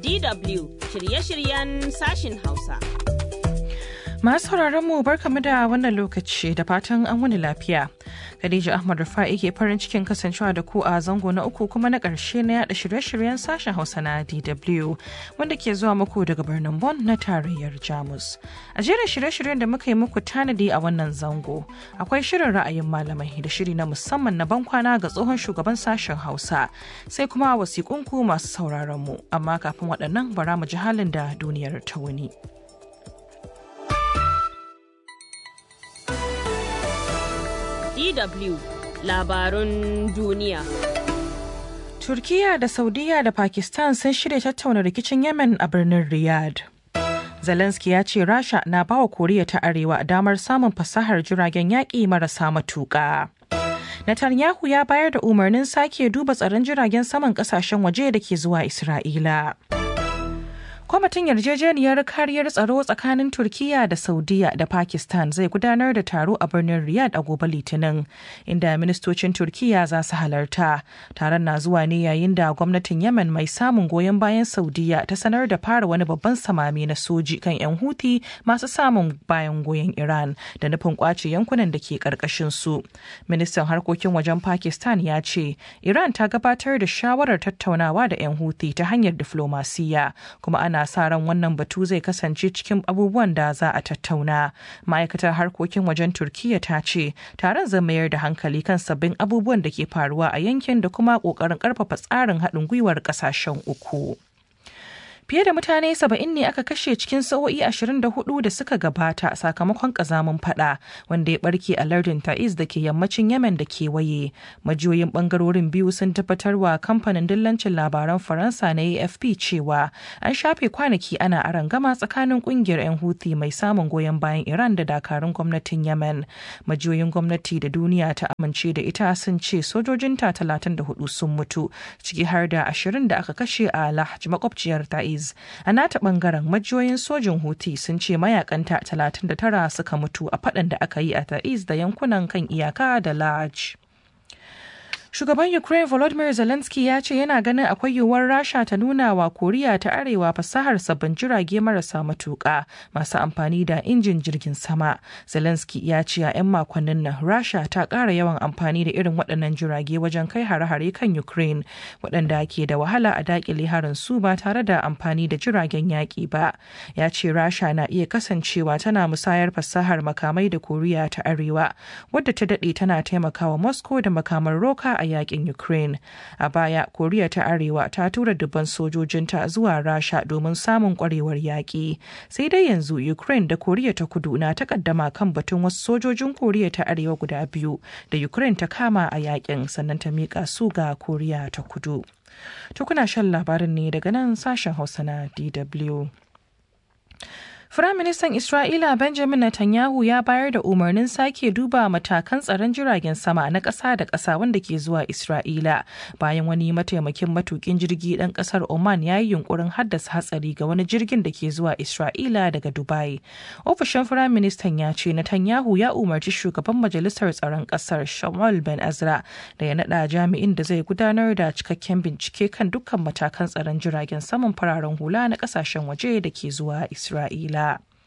DW shirye-shiryen sashin Hausa. Masu mu barkamu da wannan lokaci da fatan an wani lafiya. Khadija Ahmad Rufa'i ke farin cikin kasancewa da ku a zango na uku kuma na ƙarshe na yada shirye-shiryen sashen Hausa na DW wanda ke zuwa muku daga birnin Bonn na tarayyar Jamus. A jerin shirye-shiryen da muka yi muku tanadi a wannan zango akwai shirin ra'ayin malamai da shiri na musamman na bankwana ga tsohon shugaban sashen Hausa sai kuma wasiƙunku masu sauraron mu amma kafin waɗannan bara mu ji halin da duniyar ta wuni. DW labarun duniya. Turkiya da Saudiya da Pakistan sun shirya tattauna rikicin Yemen a birnin Riyadh. Zelensky ya ce Rasha na bawa Koriya ta Arewa damar samun fasahar jiragen yaƙi marasa matuƙa. Netanyahu ya bayar da umarnin sake duba tsaron jiragen saman ƙasashen waje da ke zuwa Isra'ila. kwamitin yarjejeniyar kariyar tsaro tsakanin turkiya da saudiya da pakistan zai gudanar da taro a birnin riyadh a gobe litinin inda ministocin turkiya za su halarta taron na zuwa ne yayin da gwamnatin yemen mai samun goyon bayan saudiya ta sanar da fara wani babban samami na soji kan 'yan huti masu samun bayan goyon iran da nufin kwace yankunan da ke karkashin su ministan harkokin wajen pakistan ya ce iran ta gabatar da shawarar tattaunawa da 'yan huti ta hanyar diflomasiya kuma ana ana sa ran wannan batu zai kasance cikin abubuwan da za a tattauna ma'aikatar harkokin wajen turkiya ta ce taron zai mayar da hankali kan sabbin abubuwan da ke faruwa a yankin da kuma kokarin karfafa tsarin haɗin gwiwar ƙasashen uku. fiye da mutane saba'in ne aka kashe cikin sa'o'i 24 da suka gabata sakamakon kazamin fada wanda ya barke a lardin ta'iz da ke yammacin yemen da kewaye majiyoyin bangarorin biyu sun tabbatar wa kamfanin dillancin labaran faransa na afp cewa an shafe kwanaki ana arangama tsakanin kungiyar 'yan huthi mai samun goyon bayan iran da dakarun gwamnatin yemen majiyoyin gwamnati da duniya ta amince da ita sun ce sojojinta 34 sun mutu ciki har da 20 da aka kashe a lahj makwabciyar ta'iz a nata bangaren majiyoyin sojin huti sun ce mayakanta 39 suka mutu a faɗan da aka yi a ta'iz da yankunan kan iyaka da laj Shugaban Ukraine Volodymyr Zelensky ya ce yana ganin akwai yiwuwar Rasha ta nuna wa Koriya ta Arewa fasahar sabbin jirage marasa matuƙa masu amfani da injin jirgin sama. Zelensky ya ce a 'yan makonnin nan Rasha ta ƙara yawan amfani da irin waɗannan jirage wajen kai hare-hare kan Ukraine waɗanda ke da wahala a daƙile harin su ba tare da amfani da jiragen yaƙi ba. Ya ce Rasha na iya kasancewa tana musayar fasahar makamai da Koriya ta Arewa wadda ta daɗe tana taimakawa Moscow da makaman roka a yakin Ukraine. A baya, Koriya ta Arewa ta tura dubban sojojinta zuwa Rasha domin samun kwarewar yaƙi. Sai dai yanzu Ukraine da Koriya ta Kudu na takaddama kan batun wasu sojojin Koriya ta Arewa guda biyu da Ukraine ta kama a yakin sannan ta miƙa su ga Koriya ta Kudu. To kuna shan labarin ne daga nan sashen Hausa na DW. Firaministan Isra'ila Benjamin Netanyahu ya bayar da umarnin sake duba matakan tsaron jiragen sama na ƙasa da ƙasa wanda ke zuwa Isra'ila bayan wani mataimakin matukin jirgi ɗan ƙasar Oman ya yi yunkurin haddasa hatsari ga wani jirgin da ke zuwa Isra'ila daga Dubai. Ofishin Firaministan ya ce Netanyahu ya umarci shugaban majalisar tsaron ƙasar Shamal Ben Azra da ya naɗa jami'in da zai gudanar da cikakken bincike kan dukkan matakan tsaron jiragen saman fararen hula na ƙasashen waje da ke zuwa Isra'ila.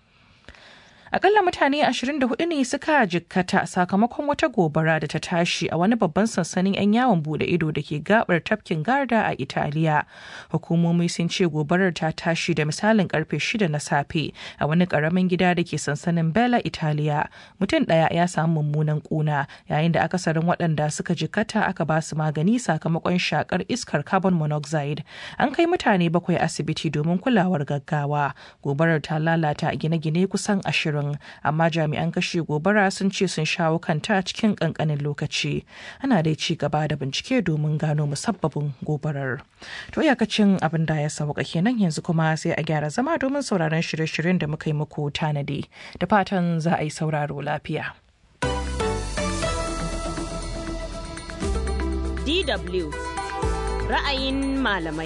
Akalla mutane 24 ne suka jikkata sakamakon wata gobara da ta tashi a wani babban sansanin 'yan yawon bude ido da ke gabar tafkin Garda a Italiya. Hukumomi sun ce gobarar ta tashi da misalin karfe 6 na safe a wani karamin gida da ke sansanin Bella Italiya. Mutum ɗaya ya samu mummunan kuna yayin da akasarin waɗanda suka jikkata aka ba su magani sakamakon shakar iskar carbon monoxide. An kai mutane bakwai asibiti domin kulawar gaggawa. Gobarar ta lalata gine-gine kusan ashirin. amma jami'an kashe gobara sun ce sun shawo kanta cikin kankanin lokaci ana dai ci gaba da bincike domin gano musabbabin gobarar to iyakacin abin da ya sauka kenan yanzu kuma sai a gyara zama domin sauraron shirye-shiryen da muka yi muku tanadi da fatan za a yi sauraro lafiya DW ra'ayin malamai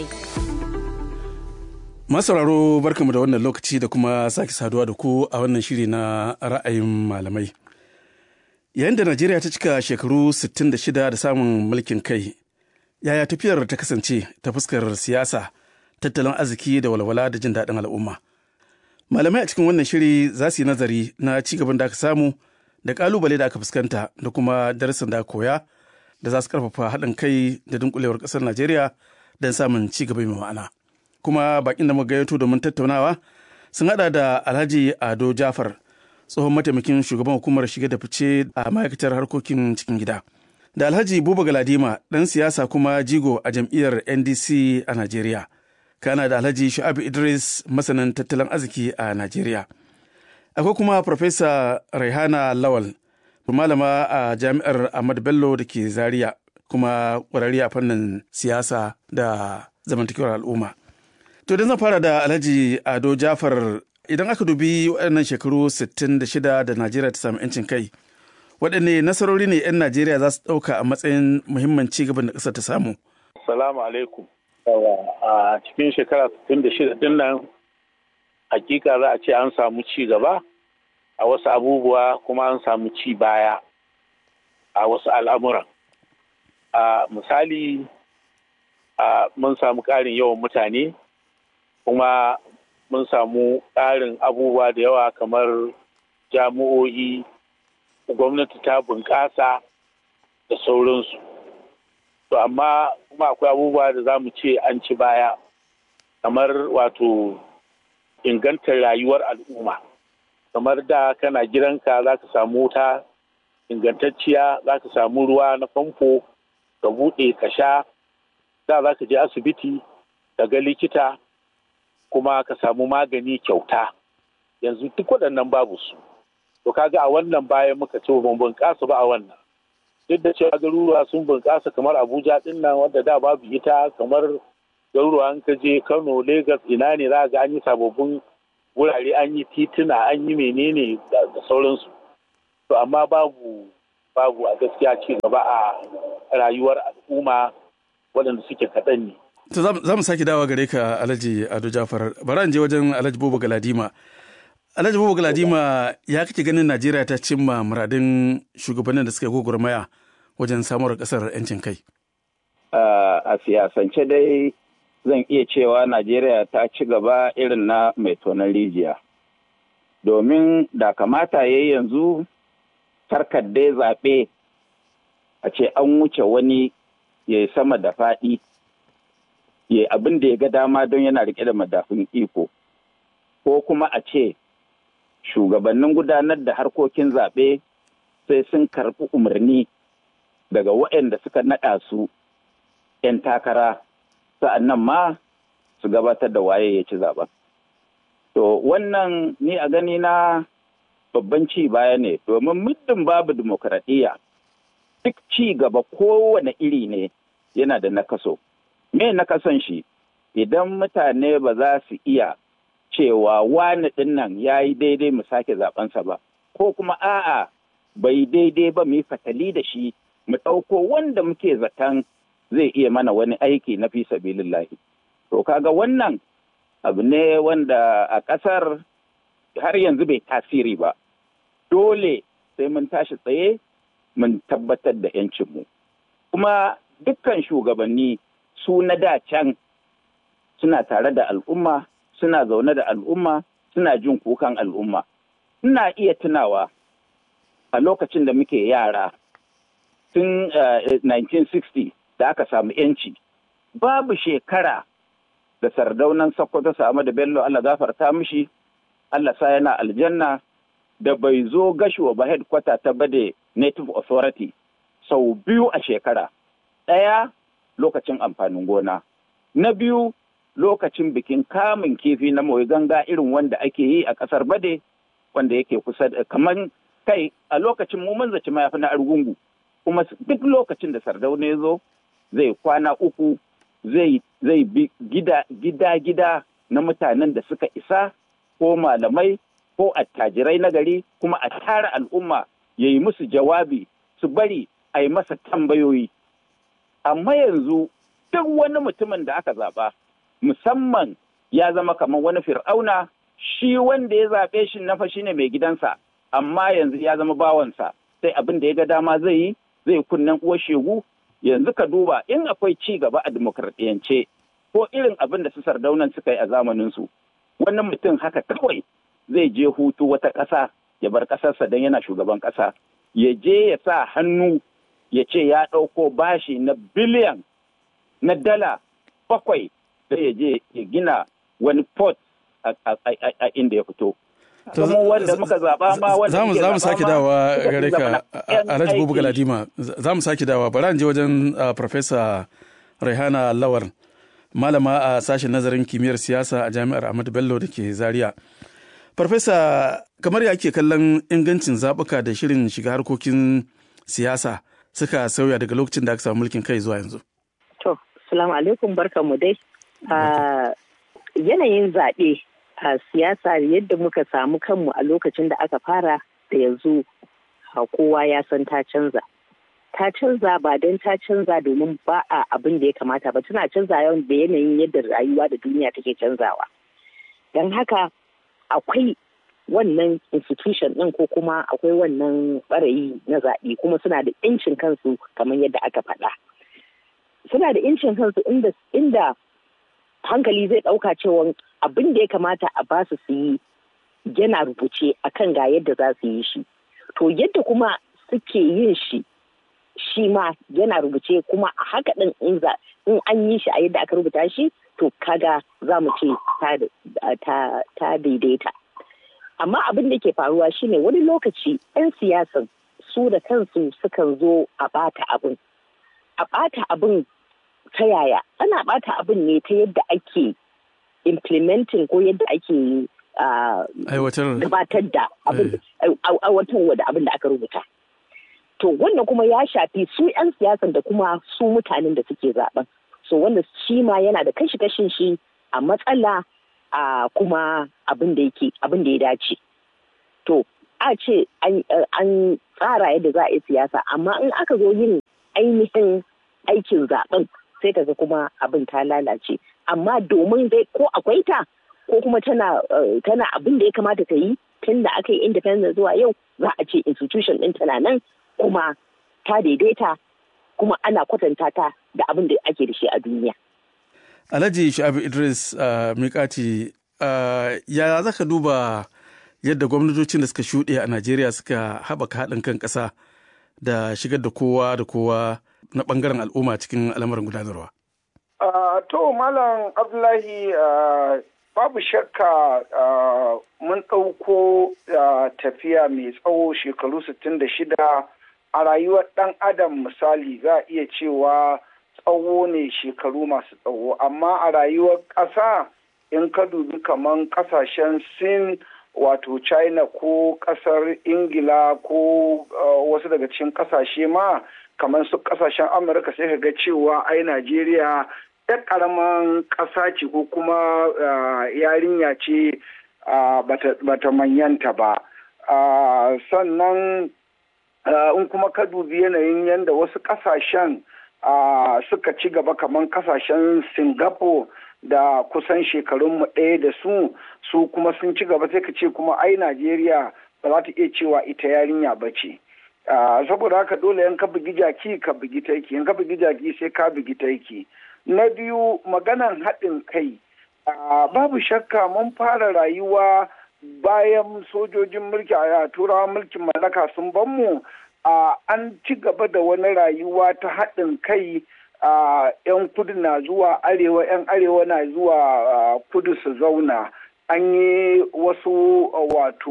Masauraro barkamu da wannan lokaci da kuma sake saduwa da ku a wannan shiri na ra'ayin malamai. Yayin da Najeriya ta cika shekaru 66 da samun mulkin kai, yaya tafiyar ta kasance ta fuskar siyasa, tattalin arziki da walwala da jin daɗin al'umma. Malamai a cikin wannan shiri za su yi nazari na ci gaban da aka samu da ƙalubale da aka fuskanta da kuma darasin da aka koya da za su ƙarfafa haɗin kai da dunkulewar ƙasar Najeriya don samun ci gaba mai ma'ana. Kuma bakin da muka gayyato domin tattaunawa sun haɗa da Alhaji Ado Jafar, tsohon mataimakin shugaban hukumar shige da fice a ma'aikatar harkokin cikin gida. Da Alhaji Buba Galadima, ɗan siyasa kuma jigo a jam'iyyar NDC a Najeriya. Kana da Alhaji Shu'abu Idris, masanin tattalin arziki a Najeriya. Akwai kuma Farfesa Raihana Lawal, malama a jami'ar Ahmad Bello da ke Zaria, kuma ƙwararri a fannin siyasa da zamantakewar al'umma. To, don zan fara da Alhaji Ado Jafar idan aka dubi waɗannan shekaru 66 da Najeriya ta samu 'yancin kai, waɗanne nasarori ne 'yan Najeriya za su ɗauka a matsayin muhimman ci gaban da ƙasar ta samu? Salamu alaikum. A cikin shekara 66 din nan hakika za a ce an samu ci gaba a wasu abubuwa kuma an samu ci baya a wasu al'amuran. A misali mun samu ƙarin yawan mutane kuma mun samu ƙarin abubuwa da yawa kamar jami'o'i gwamnati ta bunƙasa da sauransu to amma kuma akwai abubuwa da za mu ce an ci baya kamar wato ingantar rayuwar al'umma kamar da kana gidanka za ka samu wuta ingantacciya za ka samu ruwa na famfo ka buɗe ka sha da za ka je asibiti ka ga likita kuma ka samu magani kyauta yanzu duk waɗannan babu su to kaga a wannan bayan muka ce ban bunƙasa ba a wannan duk da cewa garuruwa sun bunƙasa kamar abuja ɗin nan wanda da babu ita kamar garuruwa an ka je kano lagos ina ne za ga an yi sababbin wurare an yi tituna an yi menene da sauransu to amma babu babu a gaskiya ci gaba a rayuwar al'umma waɗanda suke kaɗan ne To za mu sake dawa gare ka Alhaji Ado Jafar. Bari an je wajen Alhaji Bobo Galadima. Alhaji Bobo Galadima ya kake ganin Najeriya ta cimma muradin shugabannin da suka gwagwarmaya wajen samuwar kasar 'yancin kai? A siyasance dai zan iya cewa Najeriya ta ci gaba irin na mai tonon rijiya. Domin da kamata ya yanzu tarkar dai zaɓe a ce an wuce wani ya sama da faɗi. ya abin da ya ga dama don yana rike da madafin iko ko kuma a ce shugabannin gudanar da harkokin zaɓe sai sun karɓi umarni daga waɗanda suka naɗa su 'yan takara sa'annan ma su gabatar da waye ya ci zaɓen. To wannan ni a gani na babban ci baya ne domin muddin babu dimokuraɗiyya duk ci gaba kowane iri ne yana da nakaso. me na kasan shi idan mutane ba za su iya cewa wani ɗin nan ya yi daidai mu sake zaɓensa ba ko kuma a'a bai daidai ba mu yi fatali da shi mu ɗauko wanda muke zaton zai iya mana wani aiki na fi sabilillahi to kaga wannan abu ne wanda a ƙasar har yanzu bai tasiri ba dole sai mun tashi tsaye mun tabbatar da 'yancinmu kuma dukkan shugabanni su na da can suna tare da al'umma suna zaune da al'umma suna jin kukan al'umma ina iya tunawa a lokacin da muke yara tun 1960 da aka samu yanci babu shekara da sardaunan sokoto samu da bello allah gafarta mishi allah sa yana aljanna da bai zo gashuwa ba headquarter ta bade native authority sau biyu a shekara ɗaya lokacin amfanin gona. Na biyu lokacin bikin kamun kifi na mai ganga irin wanda ake yi a ƙasar Bade wanda yake kusa da kamar kai a lokacin mu mun zaci mayafi na argungu kuma duk lokacin da sardauna ya zo zai kwana uku zai zai bi gida gida gida na mutanen da suka isa ko malamai ko attajirai na gari kuma a tara al'umma ya yi musu jawabi su bari a yi masa tambayoyi amma yanzu duk wani mutumin da aka zaɓa musamman ya zama kamar wani fir'auna shi wanda ya zaɓe shi na fa shine mai gidansa amma yanzu ya zama bawansa sai abin da ya ga dama zai yi zai kunnen uwar shegu yanzu ka duba in akwai ci gaba a dimokuraɗiyance ko irin abin da su sardaunan suka yi a zamaninsu wannan mutum haka kawai zai je hutu wata ƙasa ya bar ƙasarsa don yana shugaban ƙasa ya je ya sa hannu ya ce ya ɗauko bashi na biliyan na dala bakwai sai ya je ya gina wani port a inda ya fito. Kuma wanda muka zaba ma wanda muke za mu sake dawa suka gare fi ka zama na Alhaji yan Bubu aiki. Galadima za mu sake dawa bari an je wajen uh, Professor Raihana Lawar malama a sashen nazarin kimiyyar siyasa a Jami'ar Ahmadu Bello da ke Zaria. Farfesa kamar ya ake kallon ingancin zaɓuka da shirin shiga harkokin siyasa suka sauya daga lokacin da aka samu mulkin kai zuwa yanzu. To, salamu alaikum barkanmu dai. Ah, yanayin zaɓe a siyasa yadda muka samu kanmu a lokacin da aka fara da yanzu ah, kowa ya san ta canza. Ta canza ba don ta canza domin ba a abin da ya kamata ba tana canza yawan da yanayin yadda rayuwa da duniya take canzawa. Don haka akwai wannan institution ɗin ko kuma akwai wannan ɓarayi na zaɓe kuma suna da 'yancin kansu kamar yadda aka faɗa. suna da incin kansu inda inda hankali zai ɗauka cewa abin da ya kamata a ba su su yi yana rubuce akan ga yadda za su yi shi to yadda kuma suke yin shi shi ma yana rubuce kuma a haka ɗin in za in an yi shi a yadda aka rubuta shi to kaga za mu ce ta, ta, ta daidaita amma abin da ke faruwa shine wani lokaci 'yan siyasan su da kansu sukan zo a bata abin a ɓata abin ta yaya ana ɓata abin ne ta yadda ake implementing ko yadda ake ah, Aiwatar gabatar da abin aiwatarwa da abin da aka rubuta to wannan kuma ya shafi su 'yan siyasan da kuma su mutanen da suke zaben so wanda shi ma yana da kashi kashin shi a matsala a kuma abin da yake abin da ya dace to a ce an an tsara yadda za a yi siyasa amma in aka zo yin ainihin aikin zaben sai kaga kuma abin ta lalace amma domin dai ko akwai ta ko kuma tana eh, tana abin da ya kamata ta yi tun da aka yi independent zuwa yau za a ce institution ɗin tana nan kuma ta daidaita kuma ana kwatanta ta da abin da ake da shi a duniya. Alhaji Shu'abu Idris uh, Mikati uh, ya za ka duba yadda gwamnatocin da suka shuɗe a Najeriya suka haɓaka haɗin kan ƙasa da shigar da kowa da kowa na ɓangaren al'umma cikin al'amuran gudanarwa. Uh, to Malam Abdullahi uh, babu shakka uh, mun ɗauko uh, tafiya mai tsawo shekaru 66 a rayuwar ɗan adam misali za a iya cewa tsawo ne shekaru masu tsawo amma a rayuwar ƙasa in ka dubi kaman ƙasashen sin wato china ko ƙasar ingila ko uh, wasu daga cikin ƙasashe ma kamar su ƙasashen amurka sai ka ga cewa ai najeriya yar ƙaramin ƙasa ce ko kuma uh, yarinya ce uh, bata, bata manyanta ba uh, sannan uh, in kuma ka dubi yanayin yadda wasu ƙasashen uh, suka ci gaba kamar ƙasashen singapore da kusan shekarunmu ɗaya da su su kuma sun ci gaba sai ka ce kuma ai najeriya ba za ta iya cewa ita yarinya ba ce saboda haka dole yan ka bugi jaki ka bugi taiki yan ka bugi jaki sai ka bugi taiki na biyu maganan haɗin kai babu shakka mun fara rayuwa bayan sojojin mulki a turawa mulkin mallaka sun ban mu an ci gaba da wani rayuwa ta haɗin kai Uh, 'yan kudu na zuwa arewa 'yan arewa na zuwa uh, kudu su zauna an yi wasu uh, wato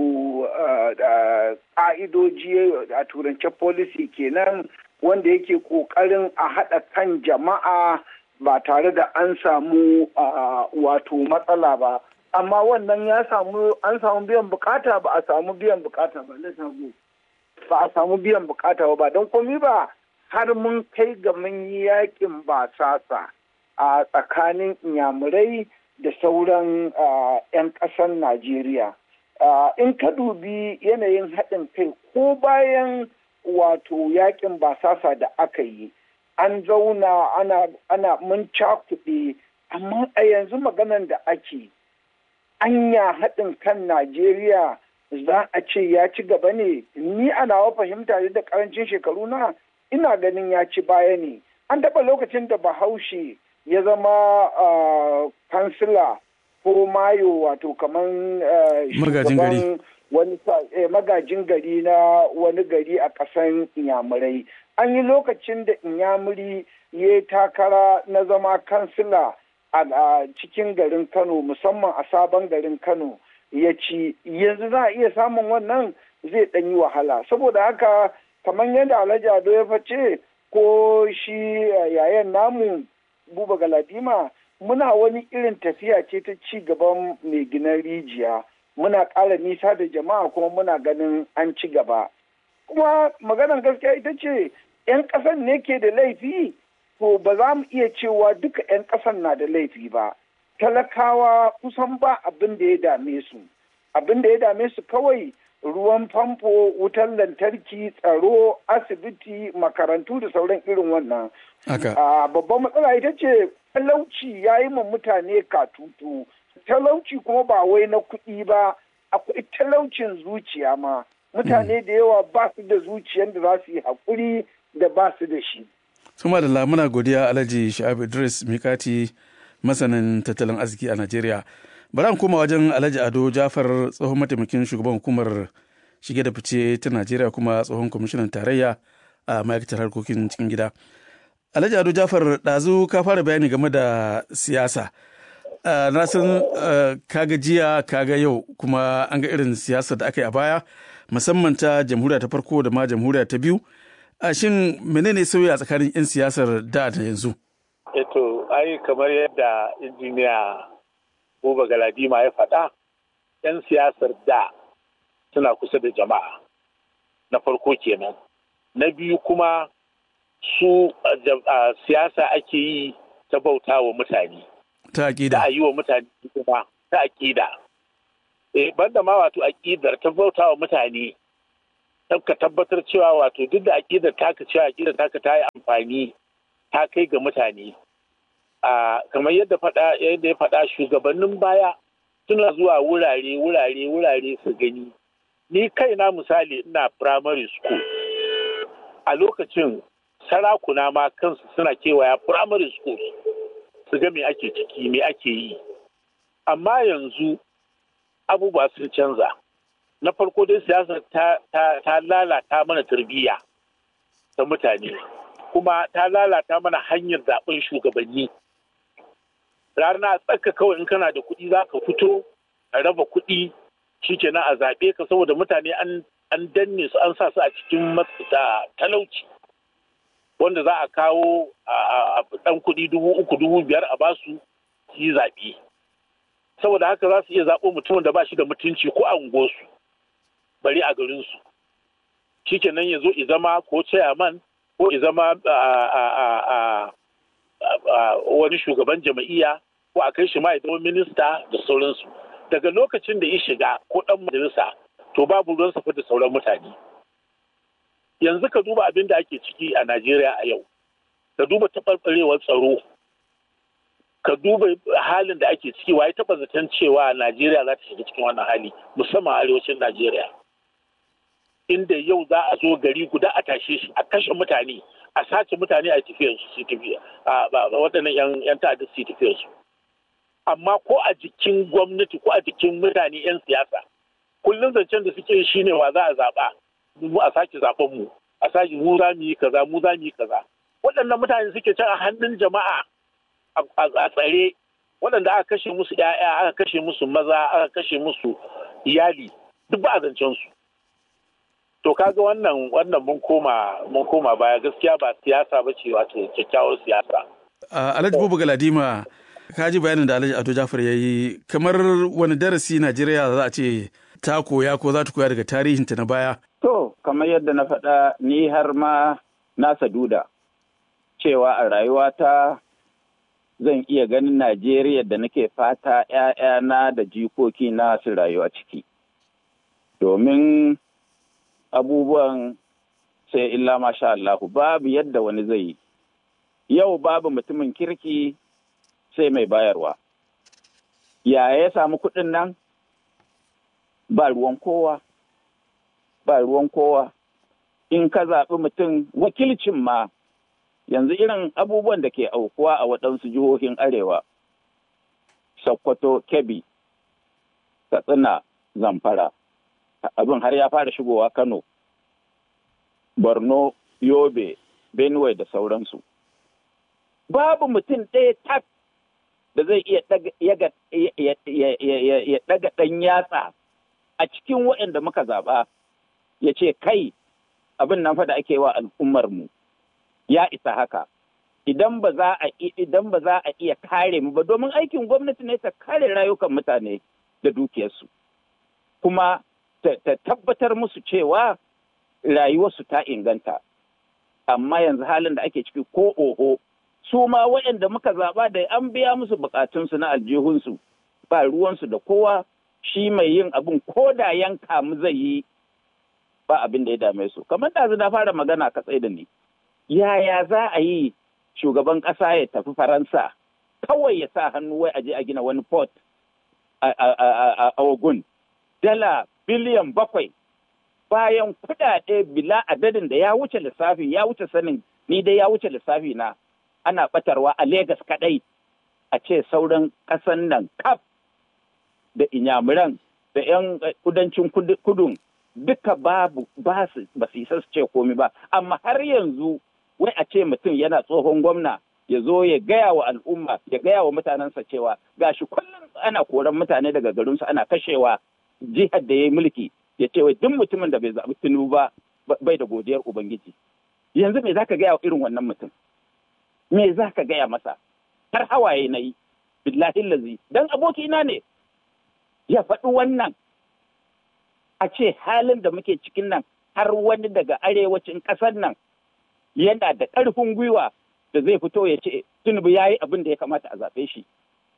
ƙa'idoji a turance policy kenan wanda yake ƙoƙarin a haɗa kan jama'a ba tare da an samu wato matsala ba amma wannan ya samu an samu biyan bukata ba a samu biyan bukata ba ba a samu biyan bukata ba don komi ba har mun kai ga mun yi yakin basasa a tsakanin inyamurai da sauran 'yan ƙasar Najeriya. In ka dubi yanayin haɗin kai ko bayan wato yakin basasa da aka yi, an zauna ana, ana mun cakuɗe, amma a yanzu maganan da ake, anya haɗin kan Najeriya za a ce ya ci gaba ne, ni a nawa fahimta da ƙarancin shekaru na ina ganin ya ci baya ne an taɓa lokacin da bahaushe ya zama kansila ko mayo wato kamar magajin gari wani magajin gari na wani gari a ƙasan inyamurai an yi lokacin da inyamuri ya takara na zama kansila a cikin garin kano musamman a sabon garin kano ya ci yanzu za a iya samun wannan zai ɗan yi wahala saboda haka kamar yadda alhaji ado ya face ko shi yayan namu buba galadima muna wani irin tafiya ce ta ci gaban mai ginan rijiya muna ƙara nisa da jama'a kuma muna ganin an ci gaba kuma maganar gaskiya ita ce 'yan ƙasan ne ke da laifi to ba za mu iya cewa duka 'yan ƙasan na da laifi ba talakawa kusan ba abin da ya dame su abin da ya dame su kawai ruwan famfo wutar lantarki tsaro asibiti makarantu da sauran irin wannan babban matsala ita ce talauci ya yi ma mutane katutu talauci kuma ba wai na kuɗi ba akwai talaucin zuciya ma mutane da yawa ba su da zuciyar da za su yi haƙuri da ba su da shi Suma da lamuna godiya Alhaji Sha'ab Idris Mikati masanin tattalin arziki a Najeriya. Bari an koma wajen Alhaji Ado Jafar tsohon mataimakin shugaban hukumar shige da fice ta Najeriya kuma tsohon kwamishinan tarayya a ma'aikatar harkokin cikin gida. Alhaji Ado Jafar ɗazu ka fara bayani game da siyasa. Na san kaga jiya kaga yau kuma an ga irin siyasar da aka yi a baya musamman ta jamhuriya ta farko da ma jamhuriya ta biyu. a shin menene sauyi a tsakanin 'yan siyasar da da yanzu? Eto, ai kamar yadda injiniya Buba Galadima ya faɗa, 'yan siyasar da suna kusa da jama'a na farko kenan. Na biyu kuma su siyasa ake yi ta bauta wa mutane. Ta aƙida. Ta yi wa mutane kuma ta aƙida. Eh, banda ma wato aƙidar ta bauta wa mutane ka tabbatar cewa wato duk da aƙidar taka cewa aƙidar taka ta yi amfani ta kai ga mutane a kamar yadda faɗa yadda ya faɗa shugabannin baya suna zuwa wurare wurare wurare su gani ni kaina misali ina primary school a lokacin sarakuna ma kansu suna kewaya primary school su ga me ake ciki me ake yi amma yanzu abubuwa sun canza na farko dai siyasar ta, ta, ta lalata mana tarbiyya ta mutane kuma ta lalata mana hanyar zaben shugabanni rana tsaka kawai in kana da kuɗi za ka fito a raba kuɗi shikenan a zaɓe ka saboda mutane an danne su an sa su a cikin talauci wanda za a kawo a ɗan kuɗi dubu uku dubu biyar a basu su yi zaɓe saboda haka za su iya zaɓo mutumin da ba shi da mutunci ko a unguwarsu bari a garinsu shikenan ya zo i zama ko chairman ko i zama wani shugaban jama'iyya ko a kai shi ma ya zama minista da sauransu daga lokacin da ya shiga ko ɗan majalisa to babu ruwan safa da sauran mutane yanzu ka duba abin da ake ciki a najeriya a yau ka duba taɓarɓarewar tsaro ka duba halin da ake ciki waye taɓa zaton cewa najeriya za ta shiga cikin wannan hali musamman arewacin najeriya inda yau za a zo gari guda a tashe shi a kashe mutane a sace mutane a tafiyar su tafiya waɗannan yan ta'adda su tafiyar su amma ko a jikin gwamnati ko a jikin mutane yan siyasa kullum zancen da suke shi ne wa za a zaɓa mu a sake zaɓen mu a sake mu za mu yi kaza mu za mu yi kaza waɗannan mutane suke can a hannun jama'a a tsare waɗanda aka kashe musu 'ya'ya aka kashe musu maza aka kashe musu iyali duk ba a zancen su to kaga wannan wannan mun koma mun koma baya gaskiya ba siyasa ba ce wato kyakkyawar siyasa Alhaji Bubu Galadima ka ji bayanin da Alhaji Ado Jafar ya yi kamar wani darasi Najeriya za a ce ta koya ko za ta koya daga tarihinta na baya to kamar yadda na faɗa ni har ma na saduda cewa a rayuwata zan iya ganin Najeriya da nake fata ‘ya'yana da jikoki na su rayuwa ciki. Domin abubuwan sai illa masha Allahu babu yadda wani zai yi. Yau babu mutumin kirki sai mai bayarwa. Ya ya samu kuɗin nan? Ba ruwan kowa. Ba ruwan kowa. In ka zaɓi mutum wakilcin ma yanzu irin abubuwan da ke aukuwa a waɗansu jihohin arewa sokoto kebbi katsina zamfara abin har ya fara shigowa kano borno yobe benue da sauransu babu mutum ɗaya tak da zai iya ya ɗaga ɗan yatsa a cikin waɗanda muka zaɓa ya ce kai abin nan fa da ake wa al'ummarmu ya isa haka idan ba za a idan ba za a iya kare mu ba domin aikin gwamnati ne ta kare rayukan mutane da dukiyarsu kuma ta tabbatar musu cewa rayuwarsu ta inganta amma yanzu halin da ake ciki ko oho su ma waɗanda muka zaɓa da an biya musu bukatunsu na aljihunsu ba ruwansu da kowa shi mai yin abin ko da yanka mu zai yi ba abin da ya dame su kamar da na fara magana ka tsaye da ni yaya za a yi shugaban ƙasa ya tafi faransa kawai ya sa hannu wai aje a gina wani port a ogun dala biliyan bakwai bayan kudade bila adadin da ya wuce lissafi ya wuce sanin ni dai ya wuce lissafi na ana batarwa a Legas kadai a ce sauran ƙasan nan kaf da inyamuran da 'yan kudancin kudun duka babu ba su isa su ce komi ba amma har yanzu wai a ce mutum yana tsohon gwamna ya zo ya gaya wa al'umma ya gaya wa mutanensa cewa gashi kullum ana koran mutane daga garinsu ana kashewa jihar da ya yi mulki ya ce wai duk mutumin da bai zaɓi tinubu ba bai da godiyar ubangiji yanzu me zaka gaya wa irin wannan mutum me zaka gaya masa har hawaye na yi billahi lazi dan abokina ne ya faɗi wannan a ce halin da muke cikin nan har wani daga arewacin ƙasar nan yana da ƙarfin gwiwa da zai fito ya ce tunubu ya yi abin da ya kamata a zaɓe shi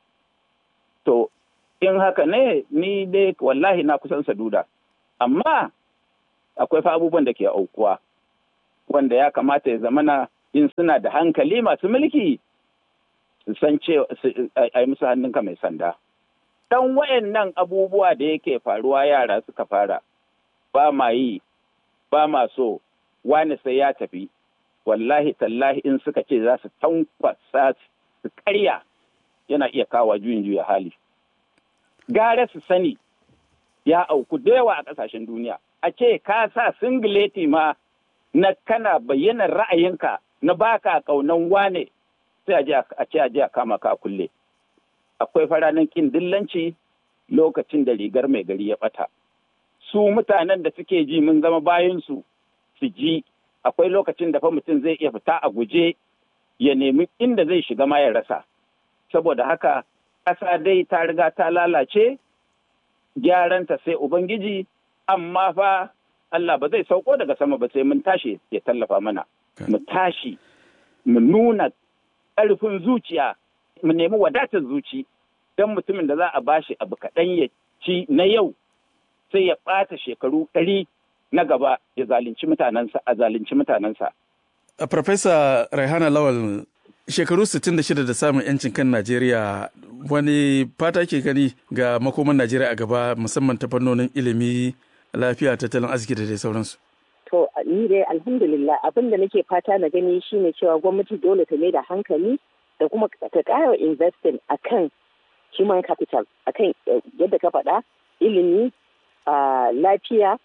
to in haka ne ni dai wallahi na kusan saduda amma akwai fa abubuwan da ke aukuwa wanda ya kamata ya zamana in suna da hankali masu mulki su san cewa a yi musu hannunka mai sanda dan wayannan abubuwa da yake faruwa yara suka fara ba ma yi ba ma so wani sai ya tafi wallahi tallahi in suka ce za su tankwasa su karya yana iya kawo juyin juya hali gara su sani ya auku da yawa a ƙasashen duniya a ce ka sa singileti ma na kana bayyanar ra'ayinka na baka kaunan wane sai a ce a je a kama ka kulle akwai faranin kin dillanci lokacin da rigar mai gari ya bata su mutanen da suke ji mun zama bayansu su ji akwai lokacin da fa mutum zai iya fita a guje ya nemi inda zai shiga ma ya rasa saboda haka ƙasa dai ta riga ta lalace gyaranta sai ubangiji amma fa Allah ba zai sauko daga sama ba sai mun tashi ya tallafa mana mu tashi mu nuna ƙarfin zuciya mu nemi wadatar zuci don mutumin da za a bashi abu kaɗan ya ci na yau sai ya ɓata shekaru ɗari na gaba ya zalunci mutanensa a zalunci mutanensa. A Farfesa Raihana Lawal shekaru 66 da samun 'yancin kan Najeriya wani fata ke gani ga makoman Najeriya a gaba musamman ta fannonin ilimi, lafiya, tattalin arziki da dai sauransu. To ni dai alhamdulillah abin da nake fata na gani shine cewa gwamnati dole ta mai da hankali da kuma ta ƙara investing akan human capital akan yadda ka faɗa ilimi lafiya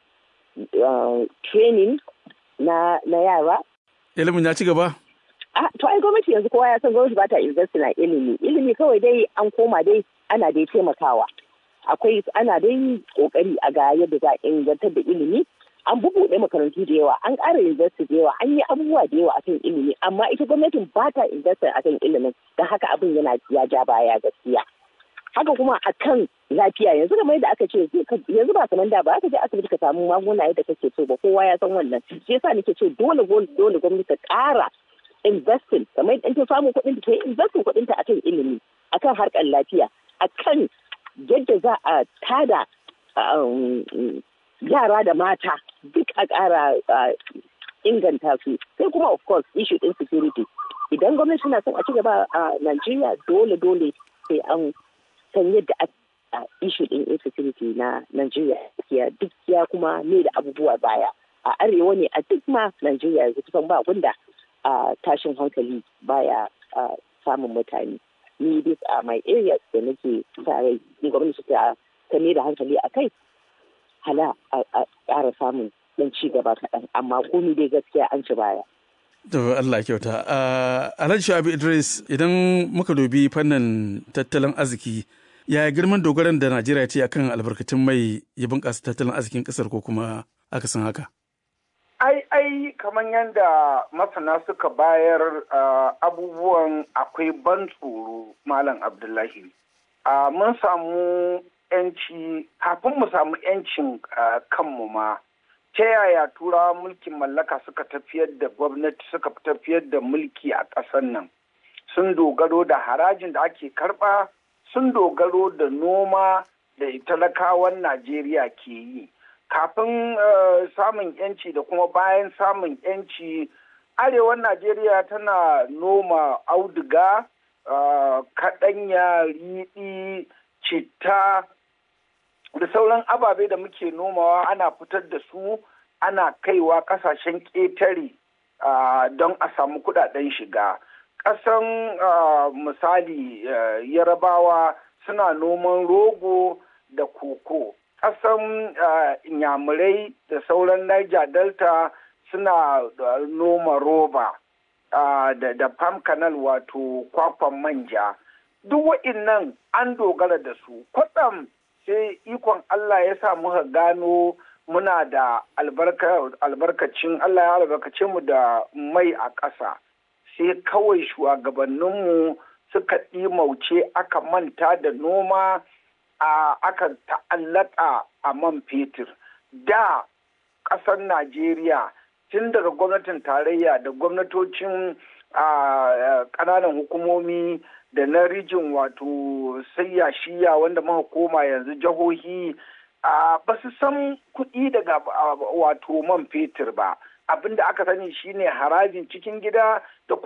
training na yara ilimin ya ci gaba Ah, to ai gwamnati yanzu kowa ya san gwamnati ba ta invest na ilimi. Ilimi kawai dai an koma dai ana dai taimakawa. Akwai ana dai kokari a ga yadda za a ingantar da ilimi. An bubuɗe makarantu da yawa, an ƙara invest da yawa, an yi abubuwa da yawa akan ilimi, amma ita gwamnatin ba ta invest akan ilimin, don haka abin yana ya ja baya gaskiya. Haka kuma akan lafiya yanzu kamar yadda aka ce yanzu ba kamar da ba aka je asibiti ka samu magunguna yadda kake so ba kowa ya san wannan. Shi yasa nake ce dole dole gwamnati ta ƙara investing kamar in ta samu kuɗin ta yi investing kuɗin ta akan ilimi akan harkar lafiya akan yadda za a tada yara da mata duk a ƙara inganta su sai kuma of course issue din security idan gwamnati na son a ci gaba a Najeriya dole dole sai an san yadda a issue din insecurity na Najeriya duk ya kuma ne da abubuwa baya a arewa ne a duk ma Najeriya yanzu kusan ba gunda tashin hankali baya samun mutane ni dai a my area da nake tare gwamnati ta ta da hankali a kai hala a ƙara samun dan ci gaba kaɗan amma komi dai gaskiya an ci baya. To Allah kyauta. Alhaji Shabi Idris idan muka dubi fannin tattalin arziki ya girman dogaran da Najeriya ce akan albarkatun mai ya bunƙasa tattalin arzikin ƙasar ko kuma akasin haka? Ai, ai, kamar yadda masana suka bayar abubuwan akwai ban tsoro Malam Abdullahi. Mun samu 'yanci, kafin mu samu 'yancin kanmu ma, ta yaya turawa mulkin mallaka suka tafiyar da gwamnati suka tafiyar da mulki a ƙasar nan. Sun dogaro da harajin da ake karɓa, sun dogaro da noma da talakawan Najeriya ke yi. kafin samun yanci da kuma bayan samun yanci arewan najeriya tana noma auduga kaɗanya riɗi citta da sauran ababe da muke nomawa ana fitar da su ana kaiwa ƙasashen ƙetare don a samu kuɗaɗen shiga ƙasan misali yarabawa suna noman rogo da koko ƙasan inyamurai da sauran Niger Delta suna noma roba da palm canal wato kwakwan manja. Duk wa'innan an dogara da su. Kwatsam sai ikon Allah ya sa muka gano muna da albarkacin Allah ya albarkace mu da mai a ƙasa. Sai kawai shugabanninmu suka ɗimauce aka manta da noma. a aka ta'allaka a man fetur da ƙasar najeriya tun daga gwamnatin tarayya da gwamnatocin ƙananan hukumomi da na rijin wato sayya shiya wanda muka koma yanzu jihohi ba su san kuɗi daga wato man fetur ba abinda aka sani shine harajin cikin gida da